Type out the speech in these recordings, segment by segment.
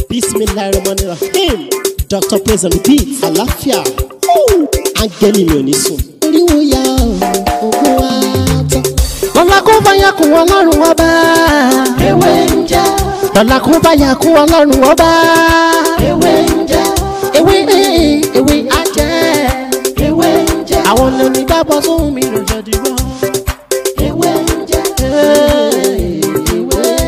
bismillahirrahmanirrahim dr praise and repeat àlàáfíà áńgẹ́lì mi ò ní sùn. oríwo ya ogun wa tán. lọ́la kó bá yà kún ọlọ́run ọba. ewé ń jẹ́ lọ́la kó bá yà kún ọlọ́run ọba. ewé ń jẹ́ ewé ewé ajẹ́. ewé ń jẹ́ àwọn lèmi gbàgbọ́ sóhun mi ló jẹ́ dìbò. ewé ń jẹ́ ewé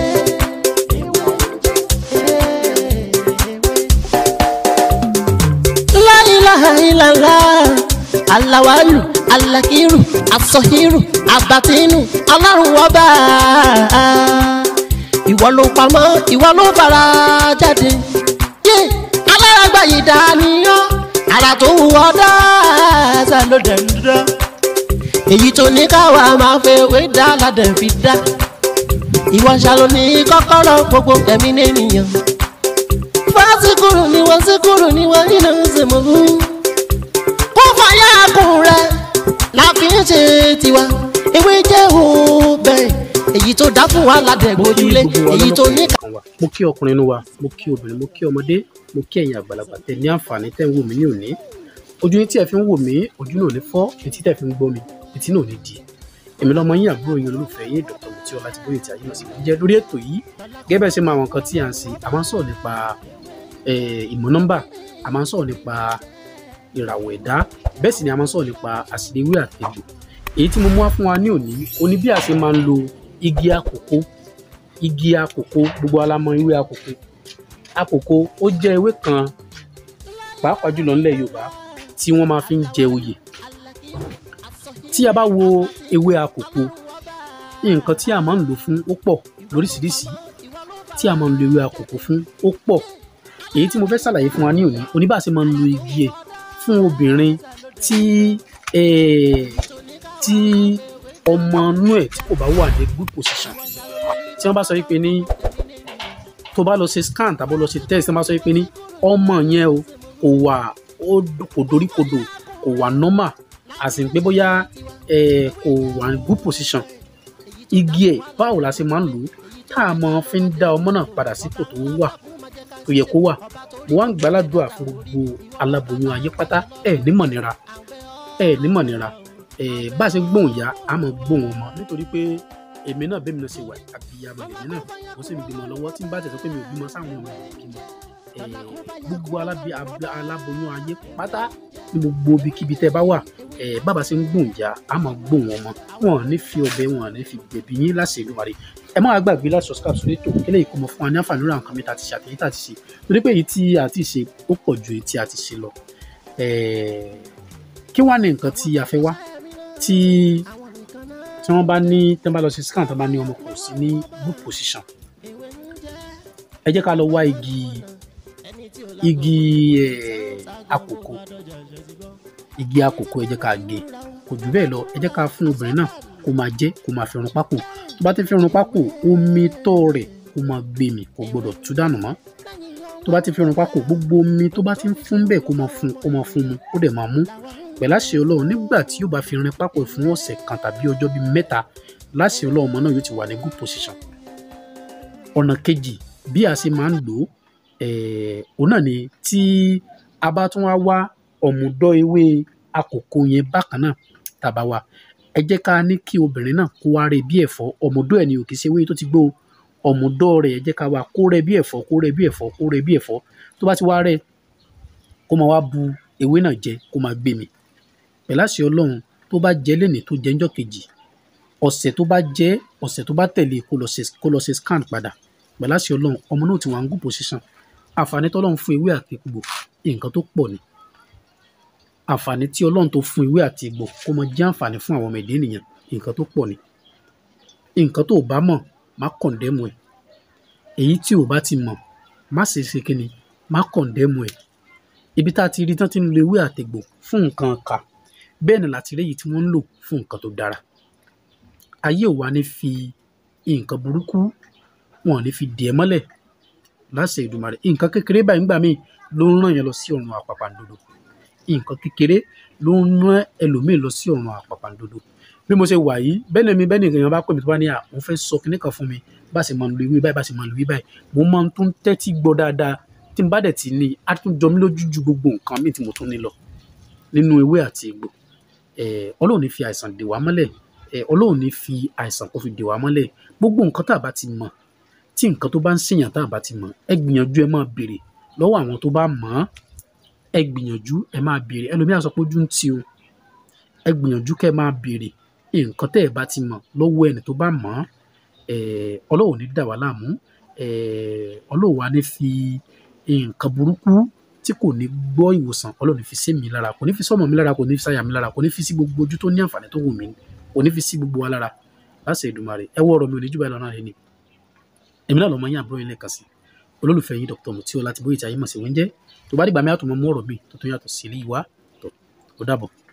La ilaha illallah alawalu alakiru asọhiru abatinu ọlọ́run ọba ìwọ ló pamọ́ ìwọ ló fara jáde yé alárágbá yìí dániyàn ara tó wù ọ́ dáadáa ló dẹ̀ ń dá èyí tó ní káwa máa fẹ́ wé dá ládẹ̀ fi dá ìwọ ṣàlò ní kọ́kọ́rọ́ gbogbo ẹ̀mí nìyẹn fásikúrú ni wọ́n síkúrú ni wọ́n nínú ìsìnkú. kó fàyà kùn rẹ̀ la fi ń ṣe tiwa ewé jẹ́ òbẹ̀ èyí tó dá fún wa ládẹ̀ gbójúlé èyí tó ní. kan wa mo kí ọkùnrin inú wa mo kí obìnrin mo kí ọmọdé mo kí ẹ̀yin àgbàlagbà tẹ ní àǹfààní tẹ́ ń wò mí ní òní ojú yín tí ẹ fi ń wò mí ojú náà ò ní fọ́ etí tẹ́ fi ń gbọ́ mi etí náà ò ní di èmi lọmọ yín àbúrò yín olólùfẹ́ yín dr mutí ọlá ti bóyè tí ayé náà sì jẹ́ lórí ètò yìí gẹ́gẹ́ bẹ́ẹ̀ ṣe máa àwọn nǹkan tí à ń ṣe a máa ń sọ̀rọ̀ nípa eh, ìmọ̀ nọ́mbà a máa ń sọ̀rọ̀ nípa ìràwọ̀ ẹ̀dá bẹ́ẹ̀ sì ni a máa ń sọ̀rọ̀ nípa àṣìléwé àtẹ̀gbò èyí tí mo mú wá fún wa ní òní oní bí a ṣe máa ń lo igi àkókò igi àkókò gbogbo alamọ ewé àkókò àkókò ó jẹ́ ewé kan pàápàá jùlọ nílẹ̀ yorùbá tí wọ́n máa fi ń jẹ oyè tí a bá wo ewé àkókò nǹkan tí a máa ń lò fún ó pọ̀ lóríṣiríṣi tí a máa ń lo ewé àkókò fún ó pọ̀ èyí tí mo fẹ́ ṣàlàyé fún wa ní òní oníbàṣe máa ń lo igi ẹ̀ fún obìnrin tí eh, tí ọmọ inú ẹ̀ tí kò bá wà ní good position tí wọ́n bá sọ wípé ní tó bá lọ ṣe scan tàbí lọ ṣe test tí wọ́n bá sọ wípé ní ọmọ yẹn o kò wà ó kò doríkodò kò wà normal àti pé bóyá eh, kò wà ní good position igi ẹ̀ báwo la ṣe máa ń lò ó tá a máa fi ń dá ọmọ náà padà sípò tó wà tó yẹ kó wà mo wá ń gbàládùá fún gbogbo aláboyún ayé pátá ẹ nímọ̀ nira ẹ nímọ̀ nira ẹ bá a ṣe gbóhùn ya a máa gbóhùn ọmọ nítorí pé èmi náà bẹ́ẹ̀ mi náà ṣe wà àbíyamọ lèmi náà mo sì ń bímọ lọ́wọ́ tí n bá tẹ̀ sọ pé mi ò bímọ sáwọn ọmọ mi ò bímọ ẹ gbogbo alábi ab- aláboyún ayé pátá ní gbogbo ibikíbi tẹ́ bá wà ẹ bàbá ṣe ń gbóhùn ya a máa gbóhùn ọmọ wọn ò ní fi ọbẹ̀ wọn ò ní fi gbẹ̀bí yín láṣẹ ìlú màrí ẹ má wá gbàgbé láti subscribe sórí ètò eléyìí kó mọ fún wa ní àǹfààní lórí àwọn nǹkan mi tá a ti ṣe àtẹ̀yìn tá a ti ṣe torí pé èyí tí a ti ṣe ó pọ̀ ju èyí tí a ti ṣe lọ Eh, kí wá ní nǹkan tí a fẹ́ wá tí tí wọ́n bá ní tí wọ́n bá lọ sí scan tí wọ́n bá ní ọmọ kò sí ní good position ẹ jẹ́ ká lọ wá igi igi eh, àkókò igi àkókò ẹ jẹ́ ká gé kò jù bẹ́ẹ̀ lọ ẹ jẹ́ ká fún obìnrin náà kó máa jẹ kó máa fi run pákò tó bá ti fi run pákò omi tọ́ rẹ̀ kó máa gbé mi kò gbọdọ̀ tú dànù mọ́ tó bá ti fi run pákò gbogbo omi tó bá ti ń fún bẹ́ẹ̀ kó máa fún kó máa fún mu ó dẹ̀ máa mú pẹ̀lú àṣẹ ọlọ́run nígbà tí yóò bá fi rin pákò fún ọ̀sẹ̀ kan tàbí ọjọ́ bíi mẹ́ta láṣẹ ọlọ́run ọmọ náà yóò ti wà ní good position ọ̀nà kejì bí a ṣe máa ń lò ó eh, òun náà ni tí a bá tún wá wá ọ̀mùdọ́ ewé àkókò yẹn bákan náà tàbá wa ẹ jẹ́ ká ní kí obìnrin náà kó wá rẹ̀ bí ẹ̀fọ́ ọ̀mùdọ́ ẹ̀ ni ò kì í ṣe ewé tó ti gbó o ọ̀mùdọ́ rẹ̀ ẹ jẹ́ ká wá kó rẹ̀ bí ẹ̀fọ́ kó rẹ̀ bí ẹ̀fọ́ kó rẹ̀ bí ẹ̀fọ́ tó bá ti wá rẹ̀ kó máa wá bu ewé náà jẹ kó máa gbé mi pẹ̀lú àṣẹ ọlọ́run tó bá jẹ́ lẹ́nìí tó jẹ́ ńjọ́ kejì ọ̀sẹ̀ tó bá jẹ́ ọ̀sẹ̀ tó bá tẹ̀lé kó lọ ṣe kó lọ ṣe scan padà pẹ̀lú àṣẹ ọlọ́run ọmọ náà ti wà ń good position àǹfààní tọ́lọ́run fún ewé àti egbò nǹkan tó pọ̀ ni àǹfààní tí ọlọ́run tó fún ewé àti egbò kó mọ jẹ́ àǹfààní fún àwọn ọmọ ẹ̀dá ènìyàn nǹkan tó pọ̀ ni nǹkan tó o bá mọ̀ má kọ̀ǹdẹ́mù ẹ̀ èyí tí o bá ti mọ̀ má ṣe ṣe kíni má kọ̀ǹdẹ́mù ẹ̀ ibi tá a ti rí tán ti ń lo ewé àtegbò fún nǹkan kà bẹ́ẹ̀ ni láti rí èyí tí wọ́n ń lò fún nǹkan tó dára ayé ò wá ní fi nǹkan burúkú wọn ò ní fi dì ẹ́ mọ́lẹ̀ láṣẹ Èdùmàrè nǹkan kékeré báyìí ńgbà míì ló ń ràn yẹn lọ sí ọ̀run àpàpàǹdodo nǹkan kékeré ló ń rán ẹlòmíì lọ sí ọ̀run àpàpàǹdodo bí mo ṣe wà yìí bẹ́ẹ̀ ni mi bẹ́ẹ̀ ni èèyàn bá pè mí tó bá ní à mo fẹ́ sọ kinní kan fún mi bá ṣe máa ń lo ewé báyìí bá ṣe máa ń lo ewé báyìí mo máa ń tún tẹ́tí gbọ́ dáadáa tí n bá dẹ̀ ti ní á tún jọ mí lójú ju gbogbo nǹkan míì tí mo tún ní lọ nínú ewé àti egbò eh, ọlọ́run ní fi àìsàn dè wá mọ́lẹ̀ eh, ọlọ́run ní fi àìsàn kó fi dè wá mọ́lẹ̀ gbogbo nǹkan tá a bá ti mọ̀ tí nǹkan tó bá ń ṣèyàn tá a bá ti mọ̀ ẹ gbìyànjú ẹ máa béèrè lọ́wọ́ àwọn tó bá mọ̀ ọ́ ẹ gbìyànjú ẹ máa béèrè ẹlòmíràn sọ pé ojú ń tì o ẹ gbìyànjú kẹ́ ẹ máa béèrè nǹkan tẹ́ ẹ bá ti mọ̀ lọ́wọ́ ẹni tó bá mọ̀ ọ́ eh, ọlọ́run ò ní dà wá láàmú eh, ọlọ́run wa ní fi nǹkan burúkú tí kò ní gbọ́ ìwòsàn ọlọ́run ní fi sí mi lára kò ní fi sọ́mọ mi lára kò ní fi sáyà mi lára kò ní fi sí gbogbo ojú tó ní àǹfààní tó wù mí kò ní fi sí gbogbo wa lára láṣẹ Èdùmàrè ẹ wọ ọ̀rọ̀ mi ò ní jù báyìí lọ náà ni èmi náà lọmọ yín àbúrò yín lẹ́ẹ̀kan sí olólùfẹ́ yín Dr. Mutiola Láti Bóyè tí ayé mọ̀ sí wọ́n jẹ́ tó bá dìgbà mi àtúmọ̀ mú ọ̀rọ̀ mi tó tún yàtọ̀ sí ilé ìwà tó ó dàbọ̀.